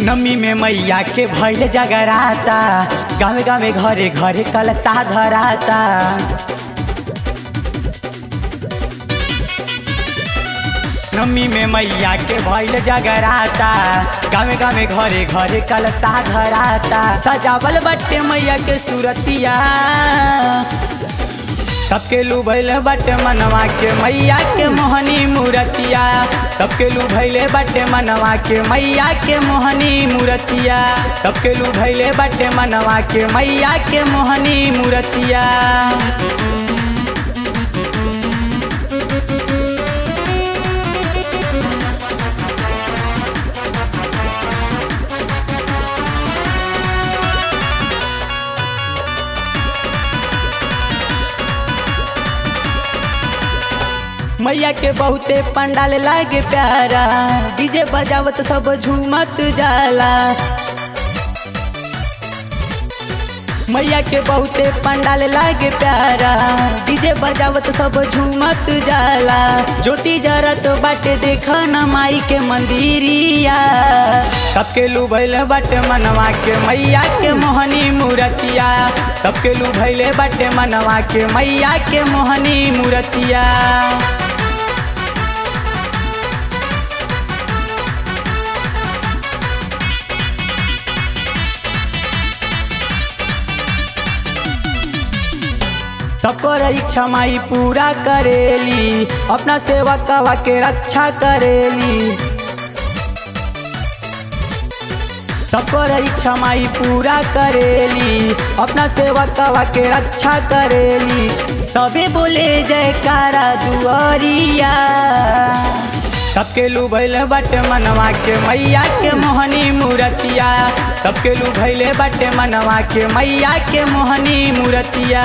नमी में मैया के भैल जगराता गावे गावे घरे घरे कलसा धराता नमी में मैया के भैल जगराता गावे गावे घरे घरे कलसा धराता सजावल बट्टे मैया के सूरतिया सबके लू भैले बटे मनवा के मैया के मोहनी मूरतिया सबके लू भैले बटे मनवा के मैया के मोहनी मूरतिया सबके लू भैले बटे मनवा के मैया के मोहनी मूरतिया मैया के बहुते पंडाल लागे प्यारा डीजे बजावत सब झूमत जाला मैया के बहुते पंडाल लागे प्यारा डीजे बजावत सब झूमत जाला ज्योति जरत बाटे देख न माई के मंदिरिया सबके लू भैले बाटे मनवा के मैया के मोहनी मूरतिया सबके लू भैले बाटे मनवा के मैया के मोहनी मूरतिया सबकर इच्छा माई पूरा करेली अपना सेवकवा के रक्षा करेली सबकर इच्छा माई पूरा करेली अपना सेवकवा के रक्षा करेली सबे बोले जयकारा दुआरिया सबके लू भैले बटे मनवा के मैया के मोहनी मूरतिया सबके लू भैले बटे मनवा के मैया के मोहनी मूरतिया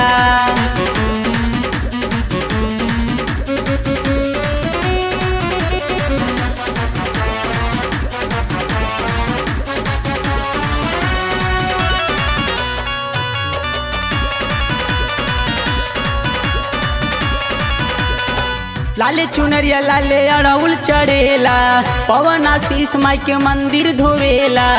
लाले चुनरिया लाले अड़ौल चढ़ेला पवन आशीष माई के मंदिर धोवेला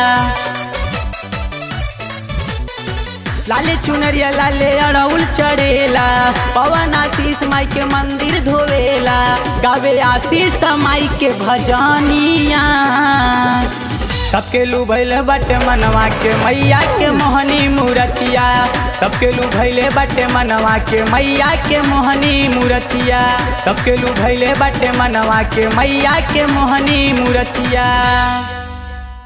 लाले चुनरिया लाले अड़ौल चढ़ेला पवन आशीष माई के मंदिर धोवेला गावे आशीष माई के भजनिया सबके लू भैले बटे मनवा के मैया के मोहनी मूरतिया सबके लू भैले बटे मनवा के मैया के मोहनी मूरतिया सबके लू भैले बटे मनवा के मैया के मोहनी मूरतिया